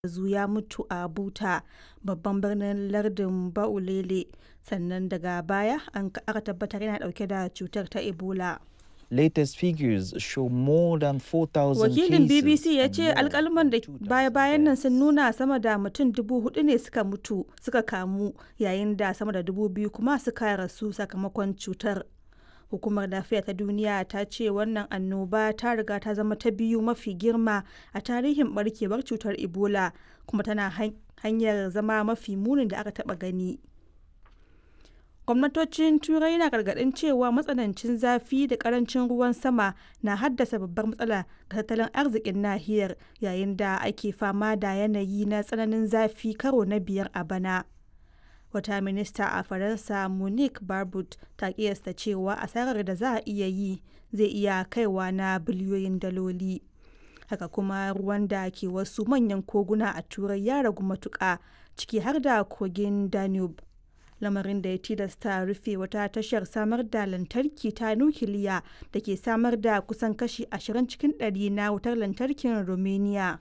Zu ya mutu a Buta, babban birnin lardin Baulele, sannan daga baya aka tabbatar yana dauke da cutar ta Ebola. Latest figures show more than 4,000 Wakilin BBC ya and ce more alkalman da than 2,000 baya-bayan nan sun deaths. nuna sama da mutum dubu hudu ne suka mutu suka kamu yayin da sama da dubu biyu kuma suka rasu sakamakon cutar. Hukumar Lafiya ta Duniya ta ce wannan annoba ta riga ta zama ta biyu mafi girma a tarihin barkewar cutar Ebola kuma tana han- hanyar zama mafi munin da aka taba gani. Gwamnatocin Turai na gargaɗin cewa matsanancin zafi da ƙarancin ruwan sama na haddasa babbar matsala ga tattalin arzikin nahiyar yayin da ake fama da yanayi na tsananin zafi karo na biyar a bana. Wata minista a Faransa Monique Barbude ta kiyasta cewa asarar da za a iya yi zai iya kaiwa na biliyoyin daloli. Haka kuma ruwan da ke wasu manyan koguna a Turai ya ragu matuƙa ciki har da kogin Danube. lamarin da ya tilasta rufe wata tashar samar da lantarki ta nukiliya da ke samar da kusan kashi 20 cikin ɗari na wutar lantarkin Romania.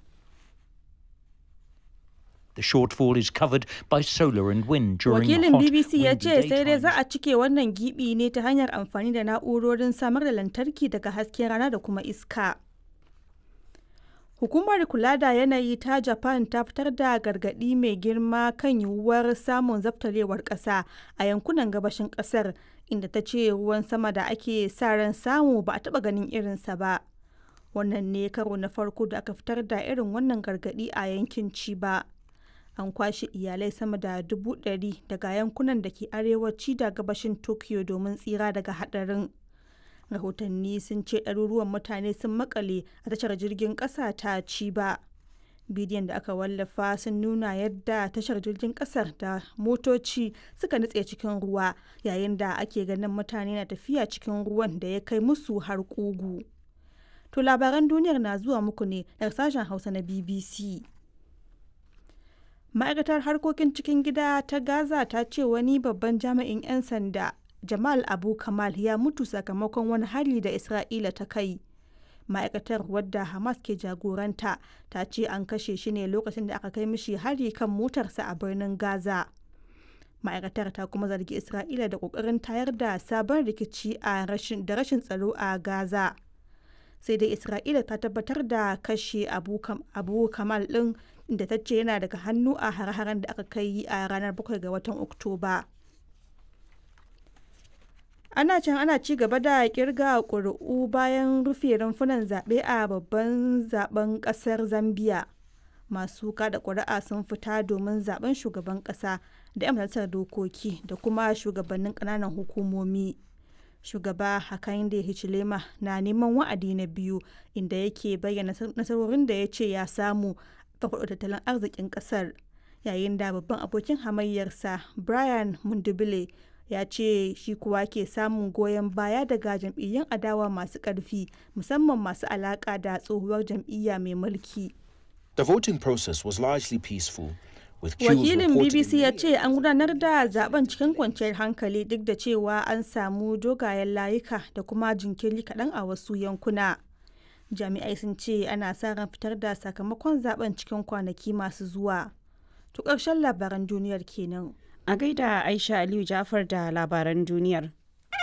The shortfall is covered by solar and wind during Wakilin hot, BBC ya windy ce sai dai za daytimes. a cike wannan gibi ne ta hanyar amfani da na'urorin samar da lantarki daga hasken rana da kuma iska. Hukumar kula da yanayi ta Japan ta fitar da gargaɗi mai girma kan yiwuwar samun zaftarewar ƙasa a yankunan gabashin ƙasar inda ta ce ruwan sama da ake sa ran samu ba a taɓa ganin irinsa ba. Wannan ne karo na farko da aka fitar da irin wannan gargaɗi a yankin Chiba. An kwashe iyalai sama da dubu ɗari daga yankunan da ke arewaci da gabashin Tokyo domin tsira daga haɗarin. rahotanni sun ce ɗaruruwan mutane sun makale a tashar jirgin ƙasa ta Chiba. bidiyon da aka wallafa sun nuna yadda tashar jirgin ƙasar da motoci suka nutse cikin ruwa yayin da ake ganin mutane na tafiya cikin ruwan da ya kai musu har ƙugu. To labaran duniyar na zuwa muku ne daga sashen Hausa na BBC. Ma'aikatar harkokin cikin gida ta Gaza ta ce wani babban jami'in 'yan sanda Jamal Abu Kamal ya mutu sakamakon wani hari da Isra'ila ta kai. Ma'aikatar wadda Hamas ke jagoranta ta ce an kashe shi ne lokacin da aka kai mishi hari kan motarsa a birnin Gaza. Ma'aikatar ta kuma zargi Isra'ila da ƙoƙarin tayar da sabon rikici a rashin da rashin tsaro a Gaza. Sai dai Isra'ila ta tabbatar da kashe Abu, Kam, Abu Kamal ɗin da ta ce yana daga hannu a hare-haren da aka kai a ranar 7 ga watan Oktoba. ana can ana ci gaba da kirga ƙuri'u bayan rufe rumfunan zaɓe a babban zaben ƙasar zambia masu kada ƙuri'a sun fita domin zaben shugaban ƙasa da 'yan majalisar dokoki da kuma shugabannin ƙananan hukumomi shugaba hakainde hichilema na neman wa'adi na biyu inda yake bayyana nasarorin da ya ce ya samu farfaɗo tattalin arzikin ƙasar yayin da babban abokin hamayyarsa brian mundubile ya ce shi kuwa ke samun goyon baya daga jam'iyyun adawa masu ƙarfi musamman masu alaƙa da tsohuwar jam'iyya mai mulki. The voting process was largely peaceful, with queues Wakilin reported BBC in ya many ce an gudanar da zaben cikin kwanciyar hankali duk da cewa an samu dogayen layuka da kuma jinkiri kaɗan a wasu yankuna. Jami'ai sun ce ana sa ran fitar da sakamakon zaben cikin kwanaki masu zuwa. To ƙarshen labaran duniyar kenan. A gaida Aisha Aliyu Jafar da labaran duniyar.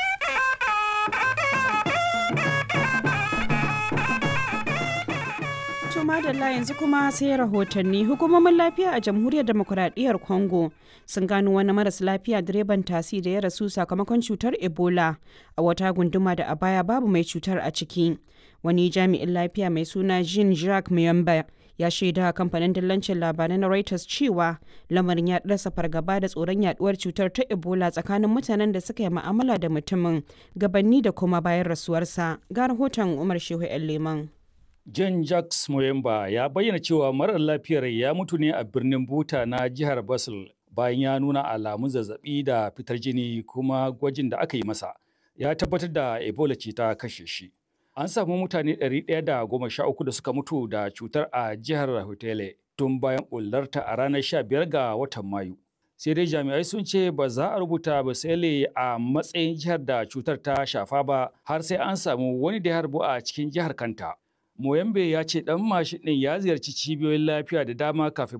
To madalla yanzu kuma sai rahotanni hukumomin lafiya a jamhuriyar demokuraɗiyyar Congo sun gano wani maras lafiya direban tasi da ya rasu sakamakon cutar Ebola a wata gunduma da a baya babu mai cutar a ciki. Wani jami'in lafiya mai suna Jean Jacques Muyamba ya shaida kamfanin dillancin labarai na Reuters cewa lamarin ya rasa fargaba da tsoron yaduwar cutar ta Ebola tsakanin mutanen da suka yi ma'amala da mutumin gabanni da kuma bayan rasuwarsa. Ga rahoton Umar Shehu 'yan Leman. John Jacques Moyemba ya bayyana cewa marar lafiyar ya mutu ne a birnin Buta na jihar Basel bayan ya nuna alamun zazzabi da fitar jini kuma gwajin da aka yi masa ya tabbatar da Ebola ce ta kashe shi. An samu mutane 113 da suka mutu da cutar a jihar Hotele tun bayan ɓullarta a ranar 15 ga watan Mayu. Sai dai jami'ai sun ce ba za a rubuta Basele a matsayin jihar da cutar ta shafa ba har sai an samu wani da ya harbu a cikin jihar kanta. Moyambe ya ce ɗan mashin ɗin ya ziyarci cibiyoyin lafiya da dama kafin